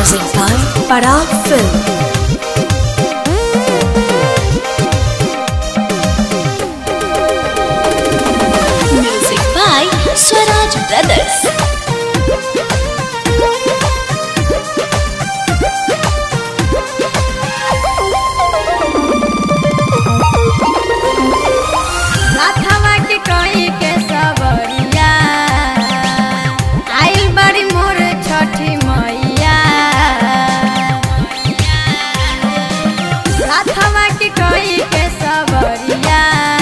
Present by Parag Film. Music by Swaraj Brothers. राधवा के कही के सबरिया आइल बड़ी मोर छठी मैया राधवा के कही के सबरिया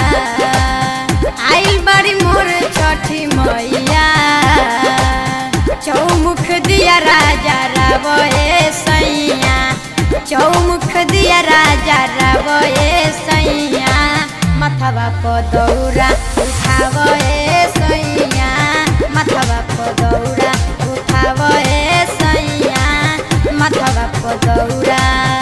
आइल बड़ी मोर छठी मैया चौमुख दिया राजा रावए सैया चौमुख दिया राजा रावए सैया मथवा प दौरा उठावए सैया मथवा प दौरा उठावए सैया मथवा प दौरा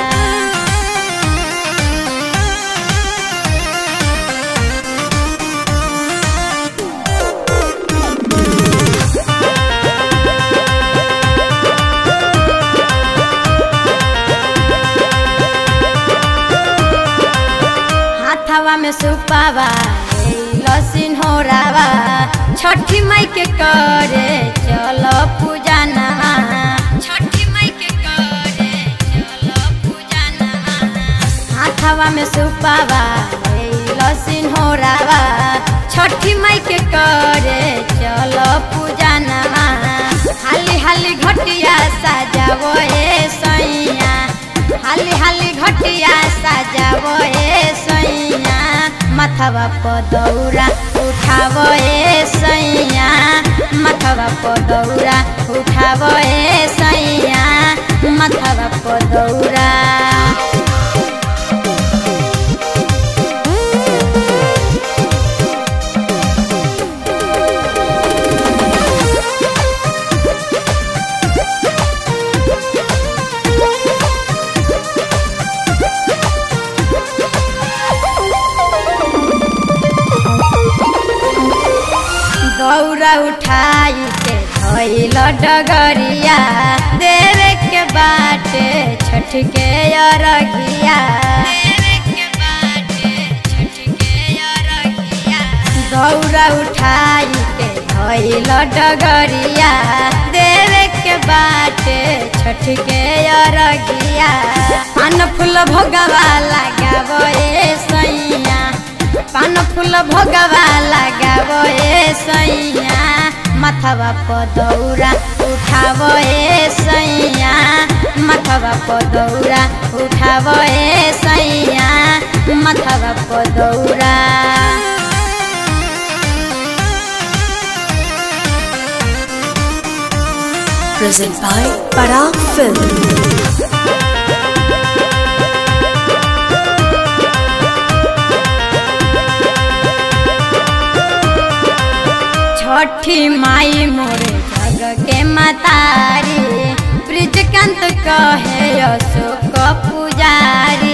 हाथवा में सुपावा लसिन हो रावा छठी माई के करे चलो पूजा नहा छठी माई के करे चलो पूजा नहा हाथवा में सुपावा लसिन हो रावा छठी माई के करे चलो पूजा नहा हाली हाली घटिया सजावो ए सैया हाली हाली घटिया सजावो ए सैया मथवा प दौरा उठावो ए सैया मथवा प दौरा उठावो ए सैया मथवा प दौरा दौरा उठाई के धैल डगरिया देवे के बाटे छठ के अरगिया दौरा उठाई के धैल डगरिया देवे के बाटे छठ के अरगिया पान फूल भोगवा लगाबो ए सैया पान फूल भोगवा लगाबो ए सैया मथवा प दौरा उठाबो ए सैया मथवा प दौरा उठाबो ए सैया मथवा प दौरा Present by Parag Film. छठी माई मोरे जग के मतारी ब्रिजकांत कहे अशोक पुजारी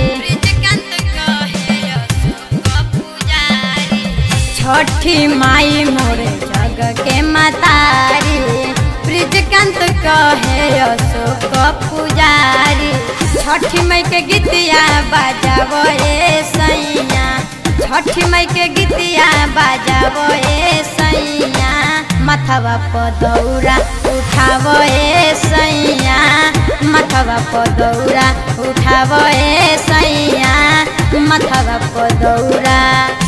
छठी माई मोरे जग के मतारी ब्रिजकांत कहे अशोक पुजारी छठी माई के गीतिया बजाबो ए सैया छठी माई के गीतिया बजाबो ए सैया मथवा प दौरा उठाबो ए सैया मथवा प दौरा उठाबो ए सैया मथवा प दौरा